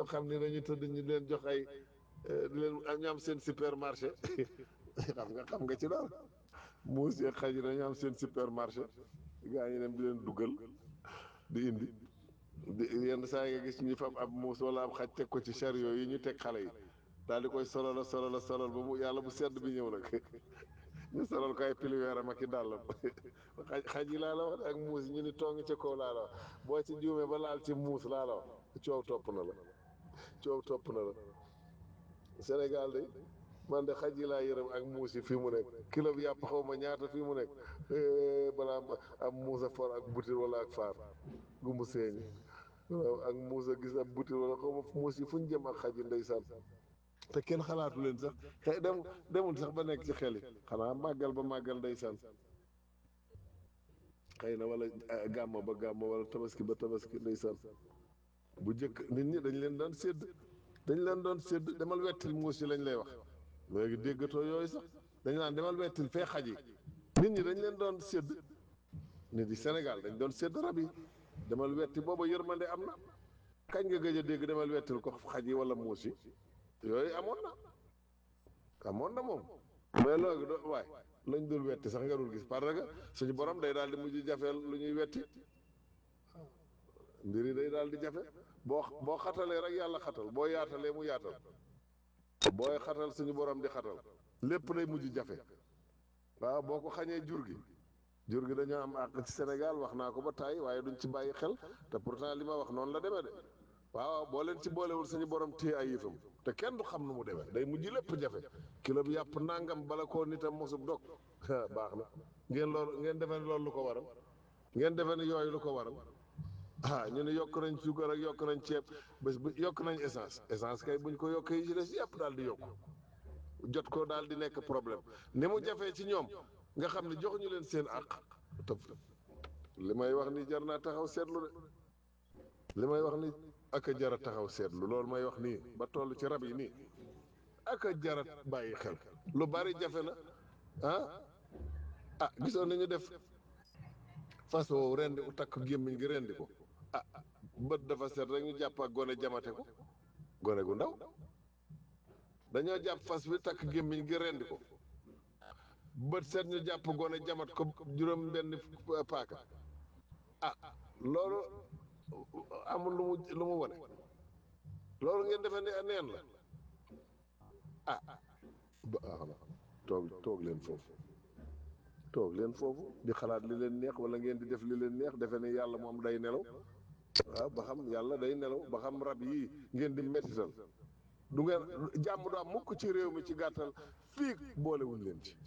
xam ne dañu tëdd ñu leen jox ay di leen ñu am seen supermarché xam nga xam nga ci daal muus yeeg xaj yi dañu am seen supermarché gaa ñi dem di leen duggal di indi di yenn saa yi nga gis ñu fab ab muus wala ab xaj teg ko ci chariot yi ñu teg xale yi daal di koy solal solal solal ba mu yàlla bu sedd bi ñëw nag ñu solal ko ay piliweeram ak i dàllam xaj xaj yi laa la wax ak muus yi ñu ni tong ca kaw laa la wax boo ci juumee ba laal ci muus laa la wax coow topp na la coow topp na la Sénégal de man de xaj yi laa yërëm ak muus yi fii mu nekk kilo bi yàpp xaw ma ñaata fii mu nekk balaa am muus a for ak butir wala ak faar gu mu seeñi waaw ak muus a gis ab butir wala xaw ma muus yi fu ñu jëm ak xaj yi ndeysaan te kenn xalaatu leen sax xëy dem demul sax ba nekk ci xel yi xanaa màggal ba màggal ndeysaan xëy na wala gàmmo ba gàmmo wala tabaski ba tabaski ndeysaan bu njëkk nit ñi dañ leen doon sédd dañ leen doon sédd demal wettil muus yi lañ lay wax léegi déggatoo yooyu sax dañ naan demal wettil fee xaj yi nit ñi dañ leen doon sédd nit yi Sénégal dañ doon sédd rab yi demal wetti booba yërmande am na kañ nga gëj a dégg demal wettil ko xaj yi wala muus yi yooyu amoon na amoon na moom mais loolu do waay lañ dul wetti sax nga dul gis parce que suñu borom day daal di mujj jafeel lu ñuy wetti mbir yi day daal di jafe boo boo xatalee rek yàlla xatal boo yaatalee mu yaatal booy xatal suñu borom di xatal lépp day mujj jafe waaw boo ko xañee jur gi jur gi dañoo am àq ci Sénégal wax naa ko ba tàyyi waaye duñ ci bàyyi xel te pourtant li ma wax noonu la demee de waaw boo leen ci boolewul suñu borom téye ay yëfam te kenn du xam nu mu demee day mujj lépp jafe kilo bi yàpp nangam bala koo nitam mosub dog baax na ngeen loolu ngeen defee ne loolu lu ko waral ngeen defee ne yooyu lu ko waral ah ñu ne yokk nañ suukar ak yokk nañ ceeb bés bu yokk nañ essence essence kay buñ ko yokkee yi ci des yëpp daal di yokk jot ko daal di nekk problème ni mu jafee ci ñoom nga xam ne joxuñu leen seen àq te li may wax ni jar naa taxaw seetlu de li may wax ni ak a jara taxaw seetlu loolu may wax nii ba toll ci rab yi nii ak a jara bàyyi xel lu bari jafe na ah ah gisoon nañu def fas woowu rendi u takk gémmiñ gi rendi ko ah bët dafa set rek ñu jàpp ak gone jamate ko gone gu ndaw dañoo jàpp fas bi takk gémmiñ gi rendi ko bët set ñu jàpp gone jamat ko juróom benn paaka ah loolu amul lu mu lu mu wone loolu ngeen defe ne neen la ah baax na toog toog leen foofu toog leen foofu di xalaat li leen neex wala ngeen di def li leen neex defe ne yàlla moom day nelaw waaw ba xam yàlla day nelaw ba xam rab yii ngeen di mettital du ngeen jàmm du am mukk ci réew mi ci gàttal fii boolewuñ leen ci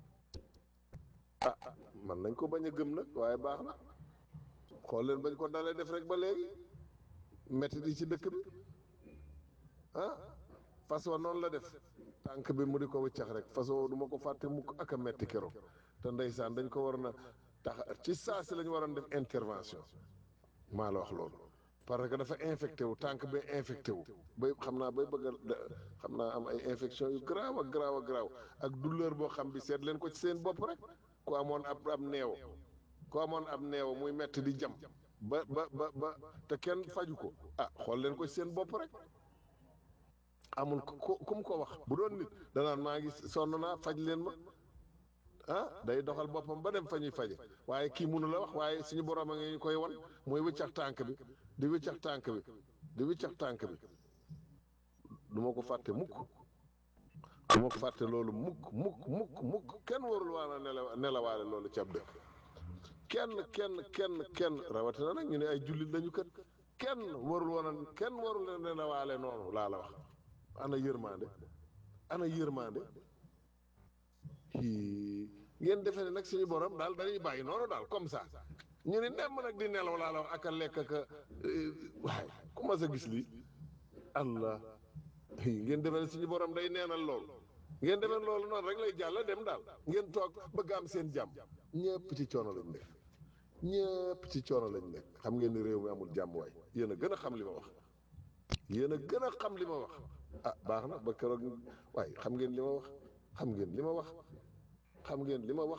ah man nañ ko bañ a gëm nag waaye baax na xool leen bañ ko dalee def rek ba léegi métti di ci dëkk bi ah façon noonu la def tànk bi mu di ko wëccax rek façon du ma ko fàtte mukk ak a metti keroog te ndeysaan dañ ko war na tax ci saa si lañu waroon def intervention maa la wax loolu parce que dafa infecté wu tànk bi infecté wu bay xam naa bay bëgg a xam naa am ay infection yu garaaw ak garaaw ak garaaw ak douleur boo xam bi seet leen ko ci seen bopp rek ku amoon ab ab neew ku amoon ab neew muy metti di jam ba ba ba ba te kenn faju ko ah xool leen ko ci seen bopp rek amul ku ku mu ko wax bu doon nit danaan maa ngi sonn naa faj leen ma ah day doxal boppam ba dem fa ñuy faje waaye kii mënu la wax waaye suñu borom a ngi ñu koy wan muy wiccax tànk bi di wiccax tànk bi di wiccax tànk bi du ma ko fàtte mukk du ma ko fàtte loolu mukk mukk mukk mukk kenn warul waan a nelaw nelawaale loolu ci ab dëkk kenn kenn kenn kenn rawatina nag ñu ne ay jullit lañu kët kenn warul woon a kenn warul a nelawaale noonu laa la wax ana yërmande ana yërmande hii ngeen defee ne nag suñu borom daal dañuy bàyyi noonu daal comme ça ñu ne nemm nag di nelaw laa la wax ak a lekk ak a waaye ku ma sa gis lii allah ngeen defee ne suñu borom day neenal loolu ngeen defee loolu noonu rek lay jàll dem daal ngeen toog bëgg am seen jàmm ñëpp ci coono lañ nekk ñëpp ci coono lañ nekk xam ngeen ni réew mi amul jàmm waay yéen a gën a xam li ma wax yéen a gën a xam li ma wax ah baax na ba keroog waaye xam ngeen li ma wax xam ngeen li ma wax xam ngeen li ma wax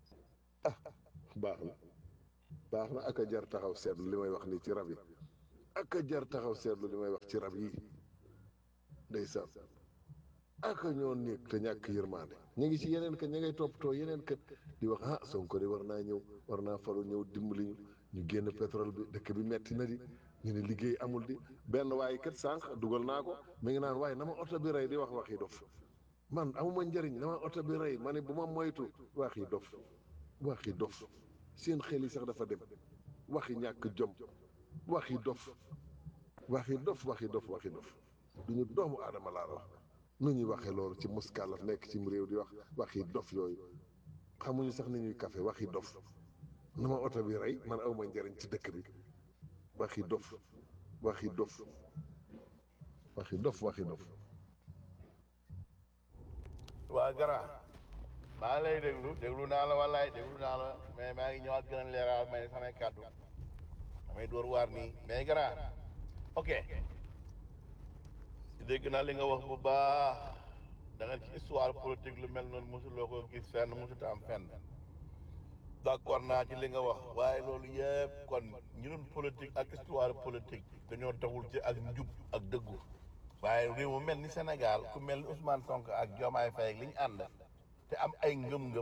ah baax na baax na ak a jar taxaw seetlu li may wax nii ci rab yi ak a jar taxaw seetlu li may wax ci rab yi ndeysaan ak a ñoo néeg te ñàkk yërmaande ñu ngi ci yeneen kët ñu ngay toppatoo yeneen kët di wax ah Sonko de war naa ñëw war naa falu ñëw dimbali ñu ñu génn pétrole bi dëkk bi metti na di ñu ne liggéey amul di benn waaye kët sànq dugal naa ko mi ngi naan waaye na ma oto bi rey di wax waxi dof man amuma njëriñ na ma oto bi rey ma ne bu ma moytu waxi dof waxi dof seen xel yi sax dafa dem waxi ñàkk jom waxi dof waxi dof waxi dof waxi dof du ñu doomu aadama laa la wax nu ñuy waxee loolu ci muskàllaf nekk ci réew di wax waxi dof yooyu xamuñu sax ni ñuy kafe waxi dof na ma oto bi rey man awma njëriñ ci dëkk bi waxi dof waxi dof waxi dof waxi dof waa gara maa ngi lay déglu déglu naa la wallaay déglu naa la mais maa ngi ñëwaat gën a leeral may samay kàddu damay door waar nii mais gara ok dégg naa li nga wax bu baax da nga ci histoire politique lu mel noonu mosuloo ko gis fenn mosut am fenn d'accord naa ci li nga wax waaye loolu yëpp kon ñu doon politique ak histoire politique dañoo taxul ci ak njub ak dëggu waaye réew mu mel ni Sénégal ku mel ni Ousmane Sonko ak Diomaye Faye ak li ñu ànd te am ay ngëm-ngëm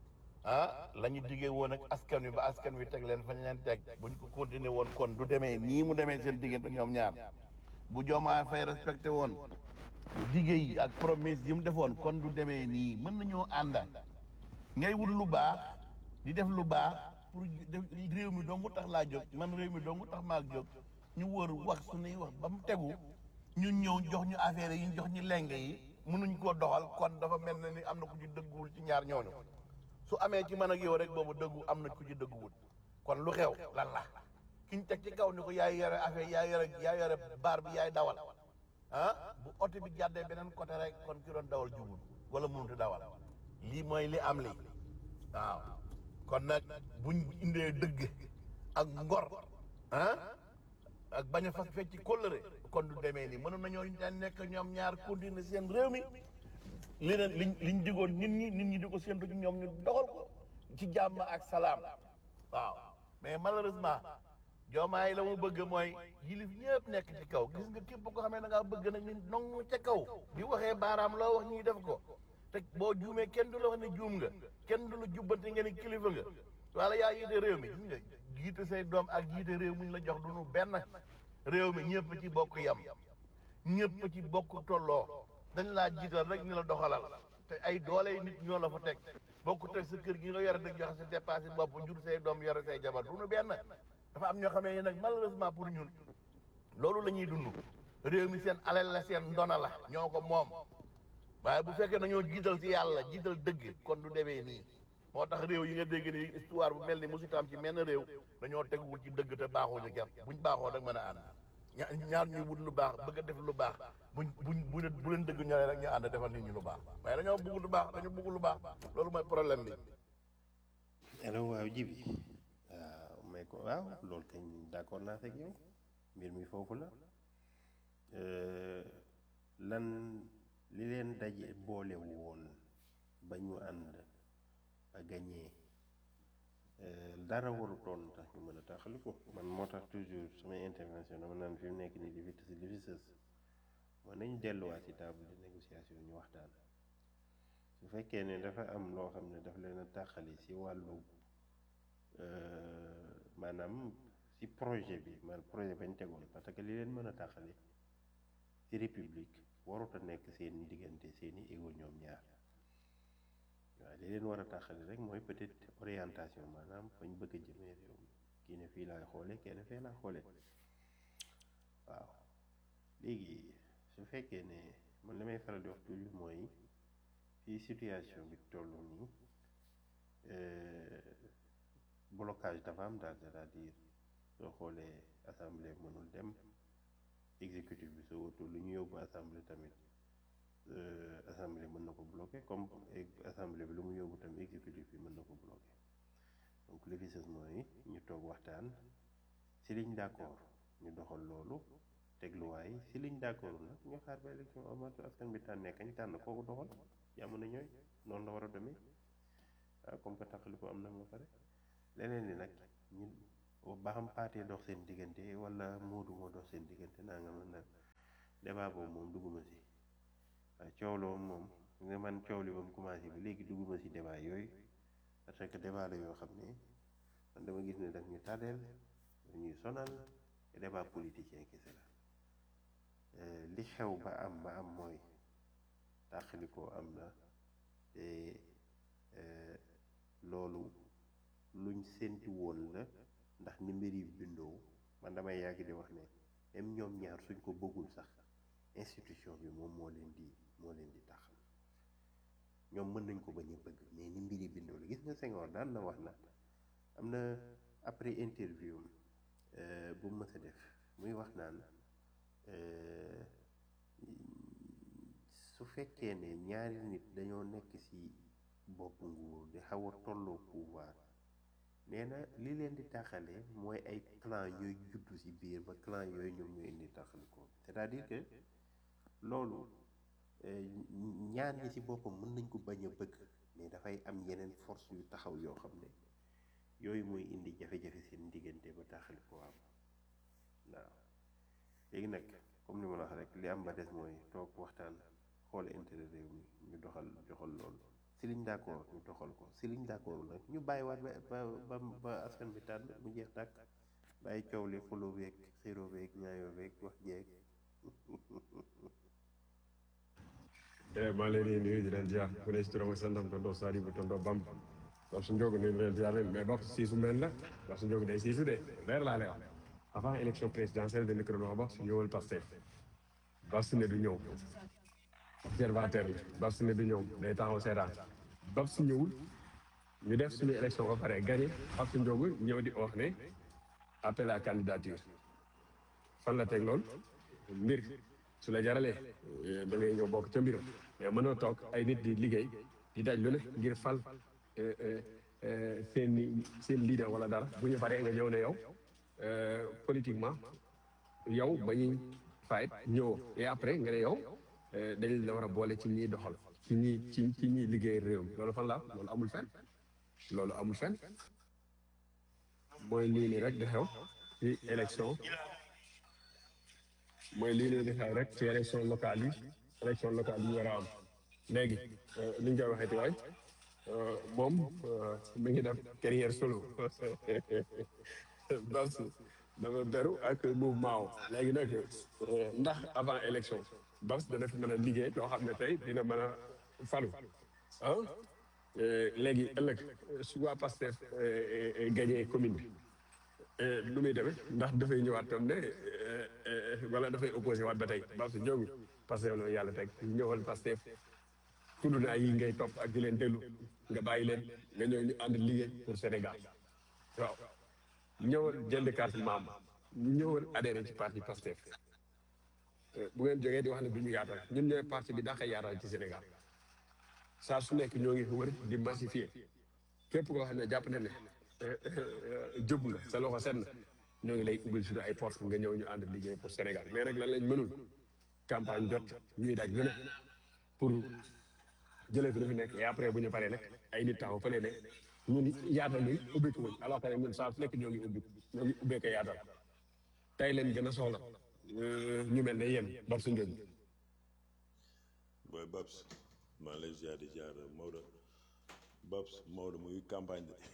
ah la ñu diggee woon ak askan wi ba askan wi teg leen fa ñu leen teg buñ ko continuer woon kon du demee nii mu demee seen diggante ñoom ñaar bu Diomaye Faye respecté woon diggé yi ak promesse yi mu defoon kon du demee nii mën nañoo ànda ngay wut lu baax di def lu baax pour def réew mi dong tax laa jóg man réew mi dong tax maa jóg ñu wër wax suñuy wax ba mu tegu ñun ñëw jox ñu affaire yi ñu jox ñu lenge yi mënuñ koo doxal kon dafa mel na ni am na ku ci dëgguwul ci ñaar ñooñu su amee ci man ak yow rek boobu dëggu am na ku ci dëgguwul kon lu xew lan la kiñ teg ci kaw ni ko yaay yore affaire yaay yore yaay yore baar bi yaay dawal ah bu oto bi jàddee beneen côté rek kon ki doon dawal jubul wala mënut dawal lii mooy li am li waaw kon nag buñ indee dëgg ak ngor ah ak bañ a fas fecc kóllëre kon du demee nii mënoon nañoo nekk ñoom ñaar continuer seen réew mi li leen liñ liñ digoon nit ñi nit ñi di ko séntu ci ñoom ñu doxal ko ci jàmm ak salaam waaw mais malheureusement joomaay la mu bëgg mooy yilif ñëpp nekk ci kaw gis nga képp ko xamee da ngaa bëgg nag ni nong ca kaw di waxee baaraam loo wax ñuy def ko te boo juumee kenn du la wax ne juum nga kenn du la jubbante nga ni kilifa nga wala yaa yiite réew mi gis nga jiite say doom ak jiite réew mi ñu la jox du nu benn réew mi ñëpp ci bokk yam ñëpp ci bokk tolloo dañ laa jiital rek ni la doxalal te ay doole nit ñoo la fa teg bokk teg sa kër gi nga yore dëgg joxe sa dépassé bopp jur say doom yore say jabar du nu benn dafa am ñoo xamee ne nag malheureusement pour ñun loolu la ñuy dund réew mi seen alal la seen ndona la ñoo ko moom waaye bu fekkee nañoo jiital ci yàlla jiital dëgg kon du demee nii moo tax réew yi nga dégg ni histoire bu mel ni musuta am ci menn réew dañoo teguwul ci dëgg te baaxuñu ger buñ baaxoo rek mën a ànd ña ñaar ñuy wut lu baax bëgg a def lu baax buñ buñ bu bu leen dëgg ñoree rek ñu ànd defal nit ñi lu baax waaye dañoo bëgg lu baax dañoo bëgg lu baax loolu mooy problème bi allo waaw jibi waaw may ko waaw loolu kañ d'accord naa fekk yow mbir mi foofu la lan li leen daje boole woon ba ñu ànd ba gañee dara warutoon tax ñu mën a taxali ko man moo tax toujours samay intervention dama naan fi mu nekk nii li fi tës li fi sës mën nañu delluwaat ci table de négociation ñu waxtaan su fekkee ne dafa am loo xam ne daf leen a taxali ci wàllu maanaam ci projet bi man projet bañ tegoon parce que li leen mën a taxali ci république warut a nekk seen diggante seeni égo ñoom ñaar waaw li leen war a taxali rek mooy peut-être orientation maanaam fañ bëgg a jëmee réew mi kii ne fii laay xoole kenn fee laa xoole waaw léegi su fekkee ne man li may faral di wax toujours mooy fii situation bi toll nii blocage dafa am daal c'est-à-dire soo xoolee assemblée mënul dem exécutif bi soo wutul lu ñu yóbbu assemblée tamit assemblée mën na ko bloqué comme assemblée bi lu mu yóbbu tamit exécutif bi mën na ko bloqué donc li fi sës mooy ñu toog waxtaan si liñ d'accord ñu doxal loolu tegluwaay si liñ d'accord nag ñu xaar ba élection amatu askan bi tànnee kañ tànn kooku doxal jàmm na ñooy noonu la war a demee waaw comme que taxali ko am na ba pare leneen li nag ñun ba xam paatee dox seen diggante wala moodu moo dox seen diggante naa nga mën nag débat boobu moom dugguma si waaye coow la moom nga man coow li ba mu commencé ba léegi dugguma si débat yooyu parce que débat la yoo xam ne man dama gis ne daf ñu tàddeel daf ñuy sonal te débat politicien kese la li xew ba am ba am mooy tàqalikoo am na te loolu luñ séntu woon la ndax ni mbir yi bindoo man damay yàgg di wax ne même ñoom ñaar suñ ko bëggul sax institution bi moom moo leen di moo leen di taxal ñoom mën nañ ko bañ a bëgg mais ni mbir yi bindoo la gis nga Senghor daan na wax na am na après interview bu mu mës a def muy wax naan su fekkee ne ñaari nit dañoo nekk ci bopp nguur di xaw a tolloo pouvoir nee na li leen di taxalee mooy ay clan yooyu juddu ci biir ba clan yooyu ñoom ñoo indi taxali ko c'est-à-dire que loolu ñaar ñi ci boppam mën nañ ko bañ a bëgg mais dafay am yeneen force yu taxaw yoo xam ne yooyu mooy indi jafe-jafe seen diggante ba taxali ko am waaw léegi nag comme ni ma la wax rek li am ba des mooy toog waxtaan xool intérêt réew mi ñu doxal joxal loolu si liñ d'accord ñu doxal ko si liñ d'accord nag ñu bàyyiwaat ba ba ba askan bi tànn mu jeex tàkk bàyyi coow li xuloo beeg xiroo beeg ñaayoo beeg wax jeeg maa leen di nuyu di leen ziar ku ne si turam ak santam tonton Sadibou tonton Bam wax su njóogu nuyu leen ziar leen mais bopp siisu mel la wax su njóogu day siisu de leer laa lay wax avant élection présidentielle de micro wax ba su ñëwal Pastef Babs ne du ñëw observateur la Babs ne du ñëw day taxaw seetaan Babs ñëwul ñu def suñu élection ba pare gagné Babs Ndiogou ñëw di wax ne appel à candidature fan la teg loolu mbir su la jaralee da ngay ñëw bokk ca mbir mais mënoo toog ay nit di liggéey di daj lu ne ngir fal seen seen leader wala dara bu ñu paree nga ñëw ne yow politiquement yow ba ñuy fayit ñëw et après nga ne yow dañ la war a boole ci ñiy doxal ci ñi ci ci ñiy liggéey réew mi loolu fan la loolu amul fenn loolu amul fenn mooy lii nii rek di xew ci élection mooy lii nii di xew rek ci élection locale yi élection locale yi war a am léegi li ñu koy waxee ci waay moom mi ngi def carrière solo Babs dafa beru ak mouvement léegi nag ndax avant élection Babs dana fi mën a liggéey loo xam ne tey dina mën a falu ah léegi ëllëg su waa Pastef gagné commune bi lu muy demee ndax dafay ñëwaat tam ne wala dafay opposé waat ba tey Babs Ndiogou Pastef la yàlla teg ñëwal Pastef tudd naa yi ngay topp ak di leen déglu nga bàyyi leen nga ñëw ñu ànd liggéey pour Sénégal waaw ñëwal jënd carte membre ñëwal adhéré ci parti Pastef bu ngeen jógee di wax ne du ñu yaatal ñun ñooy parti bi dàqa yaatal ci Sénégal saa su nekk ñoo ngi wër di massifier képp koo xam ne jàpp na ne jóg nga sa loxo set na ñoo ngi lay ubbil suñu ay porte nga ñëw ñu ànd liggéey pour Sénégal mais nag lan lañ mënul campagne jot ñuy daj lu ne pour jëlee fi lu fi nekk et après bu ñu paree nag ay nit taxaw fële ne ñun yaatal ni ubbiku wuñ alors que ñun saa su nekk ñoo ngi ubbi ñoo ngi ubbee ko yaatal tey leen gën a soxla ñu mel ne yéen Babs Ndiogou booy Babs maa lay ziar di ziar Maodo Babs Maodo mu ngi campagne de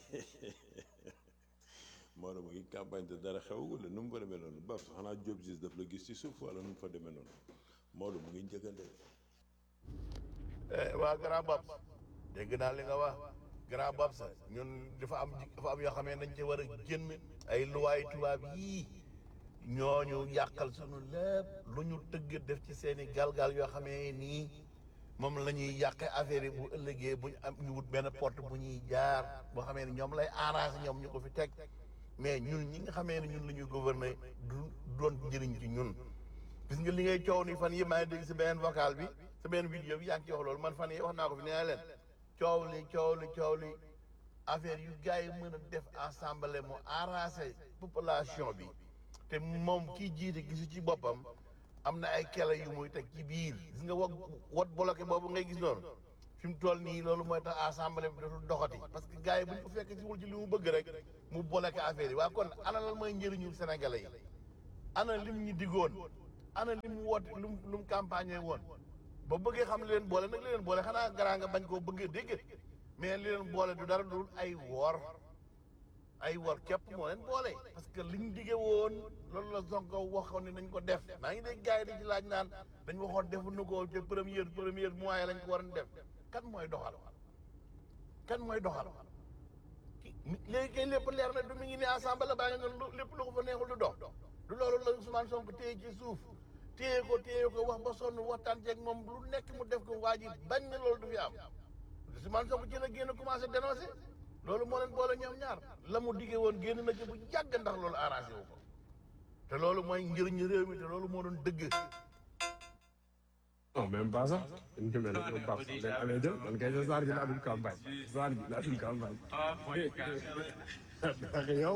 Maodo mu ngi campagne de dara xew wala nu mu fa demee noonu Babs xanaa Diop gis daf la gis ci suuf wala nu mu fa demee noonu Maodo mu ngi njëkkante waa grand Babs dégg naa li nga wax grand Babs ñun dafa am dafa am yoo xam ne dañ ci war a génn ay luwaay tubaab yii ñooñu yàqal sunu lépp lu ñu tëgg def ci seeni galgal yoo xamee nii moom la ñuy yàqe affaire yi bu ëllëgee bu ñu am ñu wut benn porte bu ñuy jaar boo xamee ni ñoom lay arrangé ñoom ñu ko fi teg mais ñun ñi nga xamee ne ñun la ñuy gouverner du doon njëriñ ci ñun gis nga li ngay coow ni fan yi maa ngi dégg si beneen vocal bi sa benn vidéo bi yaa ngi ci wax loolu man fan yi wax naa ko fi nee naa leen coow li coow li coow li affaire yu gars yi mën a def assemblée mu arrangé population bi te moom kii jiite gisu ci boppam am na ay kele yu muy teg ci biir gis nga wa wot bloqué boobu ngay gis noonu fi mu toll nii loolu mooy tax assemblée bi dootul doxati parce que gars yi bu ñu ko fekk si wul ci li mu bëgg rek mu boleke affaire yi waa kon ana lan mooy njëriñu sénégalais yi ana lim ñu diggoon ana lim woote lu mu lu mu campagne woon ba bëggee xam li leen boole nag li leen boole xanaa garaa nga bañ koo bëggee dégg mais li leen boole du dara dul ay woor ay wor képp moo leen boole parce que liñ dige woon loolu la Sonko waxoon ne nañ ko def maa ngi dégg gars yi di ci laaj naan dañ waxoon defuñu ko ca première première mois yi lañ ko waroon def kan mooy doxal kan mooy doxal ki léegi kay lépp leer na du mi ngi ne assemblée baa ngi noonu lépp lu ko fa neexul du dox du loolu la Ousmane Sonko téye ci suuf téye ko téye ko wax ba sonn waxtaan ceeg moom lu nekk mu def ko waa ji bañ na loolu du fi am Ousmane Sonko ci la génn commencé dénoncé loolu moo leen boole ñoom ñaar la mu diggee woon génn na ci bu yàgg ndax loolu arrangé wu ko te loolu mooy njëriñu réew mi te loolu moo doon dëgg non même pas sax ñu mel ne ñoom Pape Sall leen amee jël man kay sa saar gi laa dul campagne saar gi laa dul campagne ndax yow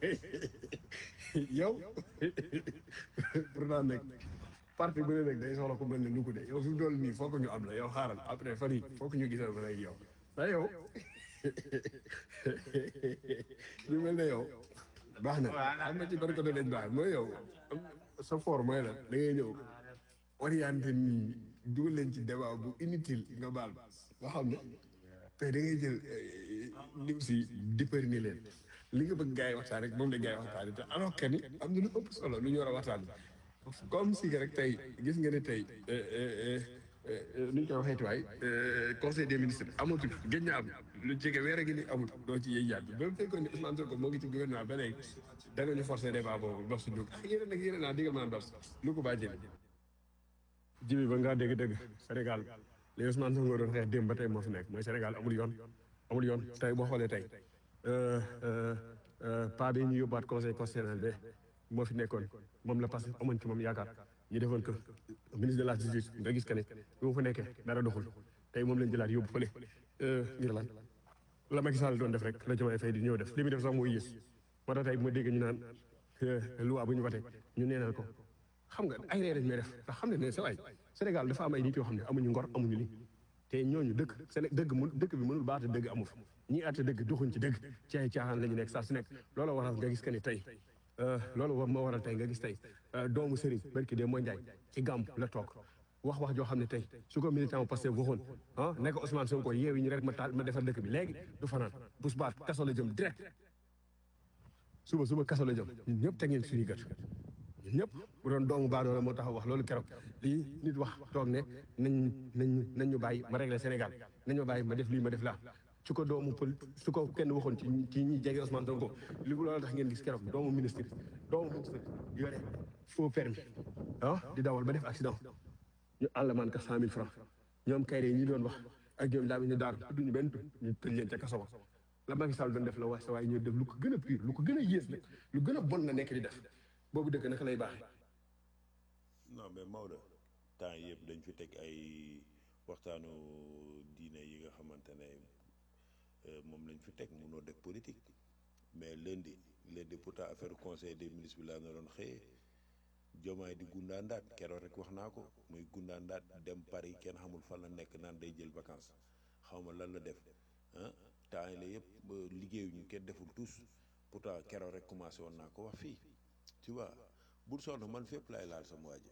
yow pourtant nag parti bu ne nag day soxla ku mel ne Louga de yow fi mu toll nii foog ñu am la yow xaaral après fan yii foog ñu gisal ba rek yow ndax yow ñu mel ne yow baax na am na ci ban côté lañ baax mooy yow sa for mooy la da ngay ñëw orienté nii dugal leen ci débat bu inutile nga baal ba xam ne tey da ngay jël lim si dippari ni leen li nga bëgg gars yi waxtaan rek moom la gars yi waxtaan te alors que ni am na lu ëpp solo lu ñu war a waxtaan comme si que rek tey gis nga ne tey nu ñu koy waxee tuwaay conseil des ministres amatul gëj na am lu jege weer a gi ni amul doo ci yëy yaat bi ba mu fekkoon ne Ousmane Sonko moo ngi ci gouvernement ba léegi da nga ñu forcé débat boobu dox si jóg ak yeneen ak yeneen naa digal maa dox lu ko baa jëli jibi ba ngaa dégg-dégg Sénégal li Ousmane Sonko doon xeex démb ba tey moo fi nekk mooy Sénégal amul yoon amul yoon tey boo xoolee tey pas bi ñu yóbbaat conseil constitutionnel be moo fi nekkoon moom la parce que amoon ci moom yaakaar ñu defoon que ministre de la justice nga gis que ne bi mu fa nekkee dara doxul tey moom lañ jëlaat yóbbu fële ngir lan la Macky Sall doon def rek la Diomaye Faye di ñëw def li muy def sax mooy yées moo tax tey bu ma dégg ñu naan loi bu ñu watee ñu neenal ko xam nga ay ree dañ may def ndax xam ne ne sa waay Sénégal dafa am ay nit yoo xam ne amuñu ngor amuñu li te ñooñu dëkk Séné dëgg mu dëkk bi mënul baata dëgg amu fi ñii àtte dëgg doxuñ ci dëgg ci ay caaxaan la ñu nekk saa su nekk loolu waral nga gis que ni tey loolu moo waral tey nga gis tey doomu sëriñ barki de mooy njaay ci gàmm la toog wax wax joo xam ne tey su ko militant Pastef waxoon ah nekk Ousmane Sonko yeewi ñu rek ma taal ma defar dëkk bi léegi du fanaan bu subaat kaso la jëm direct suba suba kaso la jëm ñun ñëpp teg ngeen suñu gët ñun ñëpp bu doon doomu baadoola moo tax wax loolu keroog lii nit wax toog ne nañ nañ nañ ñu bàyyi ma régler Sénégal nañ ma bàyyi ma def lii ma def laa su ko doomu pël su ko kenn waxoon ci ci ñi jege Ousmane Sonko li loolu tax ngeen gis keroog doomu ministre doomu ministre yore faux permis ah di dawal ba def accident ñu àllamaan ka cent mille francs ñoom kayre yi ñi doon wax ak ñoom daa ñu daar duñu benn ñu tëj leen ca kaso ba la Macky Sall doon def la wax sa waaye ñu def lu ko gën a pire lu ko gën a yées nag lu gën a bon na nekk di def boobu dëkk naka lay baaxee non mais Maodo temps yëpp dañ fi teg ay waxtaanu diine yi nga xamante ne moom lañ fi teg munoo def politique mais lundi lundi pourtant affaire conseil des ministres bi laa na doon xëyee jomaay di gundaandaat keroog rek wax naa ko muy gundaandaat dem Paris kenn xamul fan la nekk naan day jël vacances xaw ma lan la def ah temps yi la yëpp liggéeyuñu kenn deful tous pourtant keroog rek commencé woon naa ko wax fii tu vois bul sonn man fépp laay laal sama waa ji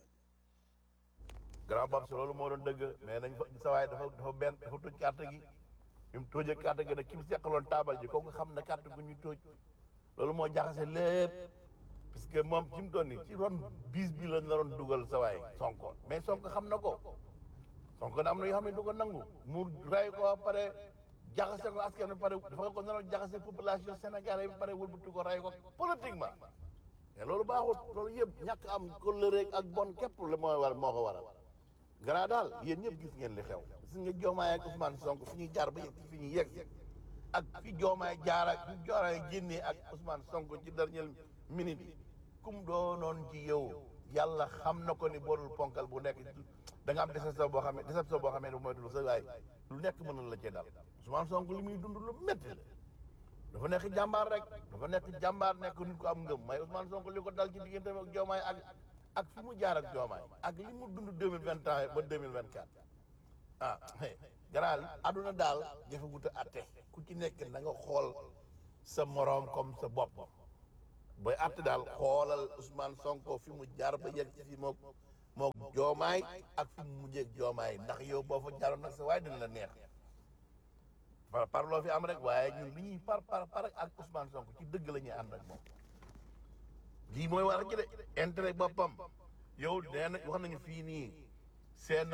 grand bab si loolu moo doon dëgg mais nañ fa sa waay dafa dafa benn dafa toj carte gi bi mu tóojee carte gi nag ki mu seqaloon taabal ji kooku xam ne carte gu ñu tóoj loolu moo jaxase lépp parce que moom ci mu doon ni ci ron bis bi la naroon dugal sa waay sonko mais sonko xam na ko sonko na am na yoo xam ne du ko nangu mu ray ko ba pare jaxase ko askan bi pare dafa ko naroon jaxase population sénégalais bi pare wëlbatu ko ray ko politiquement mais loolu baaxut loolu yëpp ñàkk am kóllëre ak bon képp la mooy war moo ko waral gara daal yéen ñëpp gis ngeen li xew gis nga joomaay ak Ousmane Sonko fi ñuy jaar ba yegg fi ñuy yegg ak fi joomaay jaar ak fi joomaay génnee ak Ousmane Sonko ci dernière minute yi kum doonoon ci yow yàlla xam na ko ni boodul ponkal bu nekk da nga am déception boo xam ne déception boo xam ne mooy dul sa waay lu nekk mën na la cee dal Ousmane Sonko li muy dund lu métti la dafa nekk jàmbaar rek dafa nekk jàmbaar nekk nit ko am ngëm may Ousmane Sonko li ko dal ci diggante ak joomaay ak ak fi mu jaar ak joomaay ak li mu dund deux mille vingt ans ba deux mille vingt quatre ah garaal aduna daal jafe wut a atte ku ci nekk na nga xool sa moroom comme sa bopp booy atte daal xoolal Ousmane Sonko fi mu jaar ba yegg ci fi mook mook joomaay ak fi mu mujjeeg joomaay ndax yow boo fa jaaroon nag sa waaye dina la neex par par loo fi am rek waaye ñun li ñuy par par par ak Ousmane Sonko ci dëgg la ñuy ànd ak moom lii mooy war a ji de intérêt boppam yow nee na wax nañu fii nii seen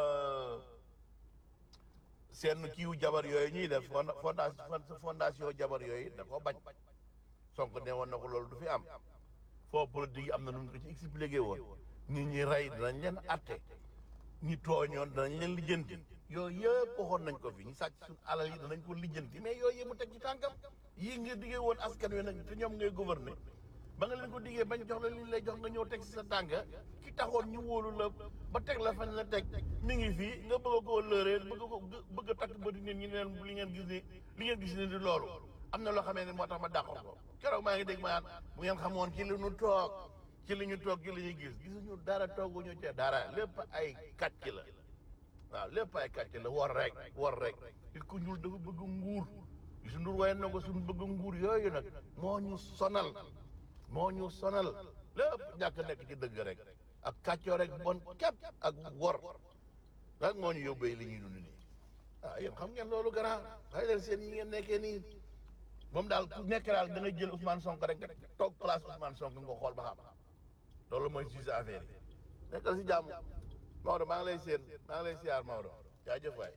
seen kiiwu jabar yooyu ñuy def fonda fondation fondation jabar yooyu da koo bañ Sonko ne woon na ko loolu du fi am foo politique yi am na nu ñu ko ci expliqué woon nit ñi rey danañ leen atte ñi tooñoon danañ leen lijjanti yooyu yëpp waxoon nañ ko fi ñu sàcc suñu alal yi danañ ko lijjanti mais yooyu yëpp mu teg ci tànkam yii nga diggee woon askan wi nag te ñoom ngay gouverner ba nga leen ko diggee bañ jox la li ñu lay jox nga ñëw teg si sa tànk ki taxoon ñu wóolu la ba teg la fañ la teg mi ngi fii nga bëgg koo lëuree bëgg ko bëgg a takk ba di nit ñi leen li ngeen gis ni li ngeen gis ni di loolu am na loo xamee ne moo tax ma dàqoon ko keroog maa ngi dégg ma bu ngeen xamoon ci li ñu toog ci li ñu toog ci li ñu gis gisuñu dara tooguñu ci dara lépp ay kàcc la waaw lépp ay kàcc la war rek war rek nit ku ñuul dafa bëgg nguur gisu ndur waaye na ko suñu bëgg nguur yooyu nag moo ñu sonal moo ñu sonal lépp ñàkk nekk ci dëgg rek ak kàccoo rek bon képp ak wor rek moo ñu yóbbee li ñuy dund nii ah yéen xam ngeen loolu grand xëy leen seen yi ngeen nekkee nii moom daal ku nekk daal da nga jël Ousmane Sonko rek nga toog place Ousmane Sonko nga xool ba xam loolu mooy suñu affaire yi nekkal si jàmm Maodo maa ngi lay seen maa ngi lay siyaar Maodo jaajëf waay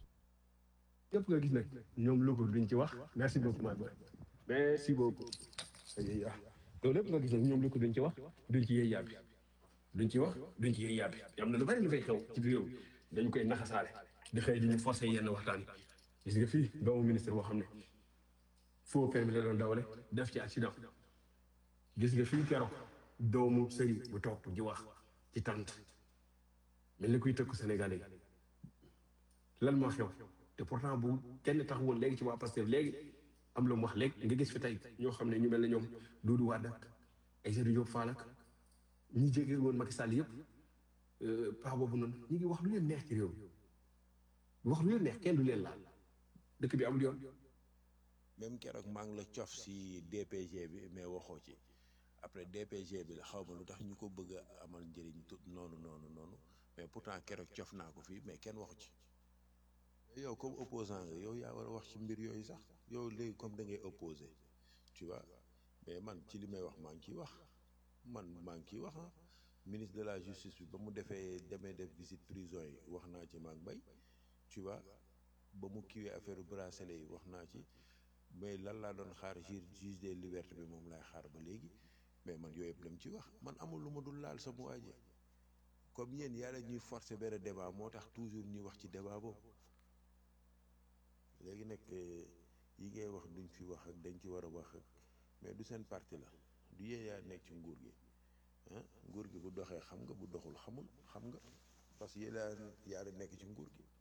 yëpp nga gis nag ñoom logo duñ ci wax merci beaucoup my boy merci beaucoup ah loolu lépp nga gis nag ñoom logo duñ ci wax duñ ci yëy yàbbi duñ ci wax duñ ci yëy yàbbi am na lu bari lu fay xew ci réew dañu koy naxasaale di xëy di ñu forcé yenn waxtaan gis nga fii doomu ministre boo xam ne faux permis la doon dawale def ci accident gis nga fii keroog doomu sëriñ bu toog di wax ci tant mel ni kuy tëkku Sénégalais yi lan moo xew te pourtant bu kenn tax woon léegi ci waa Pastef léegi am lu mu wax léegi nga gis fi tey ñoo xam ne ñu mel ne ñoom Doudou Wade ak Aïssatou Diop Fall ak ñi jege woon Macky Sall yëpp paa boobu noonu ñu ngi wax lu leen neex ci réew mi wax lu leen neex kenn du leen laal dëkk bi amul yoon. même keroog maa ngi la cof si DPG bi mais waxoo ci après DPG bi la xaw ma lu tax ñu ko bëgg a amal njëriñ tu noonu noonu noonu mais pourtant keroog cof naa ko fii mais kenn waxu ci yow comme opposant nga yow yaa war a wax ci mbir yooyu sax yow léegi comme da ngay opposé tu vois mais man ci li may wax maa ngi ciy wax man maa ngi ciy wax ah ministre de la justice bi ba mu defee demee def visite prison yi wax naa ci maa ngi bay tu vois ba mu kiiwee affaire bracelet yi wax naa ci mais lan laa doon xaar juge juge des libertés bi moom laay xaar ba léegi mais man yooyu yëpp dama ci wax man amul lu ma dul laal sama waaje comme yéen yàlla ñuy forcer benn débat moo tax toujours ñuy wax ci débat boobu léegi nag yi ngay wax duñ fi wax ak dañ ci war a wax ak mais du seen parti la du yéen yaa nekk ci nguur gi ah nguur gi bu doxee xam nga bu doxul xamul xam nga parce que yéen yaa yaa nekk ci nguur gi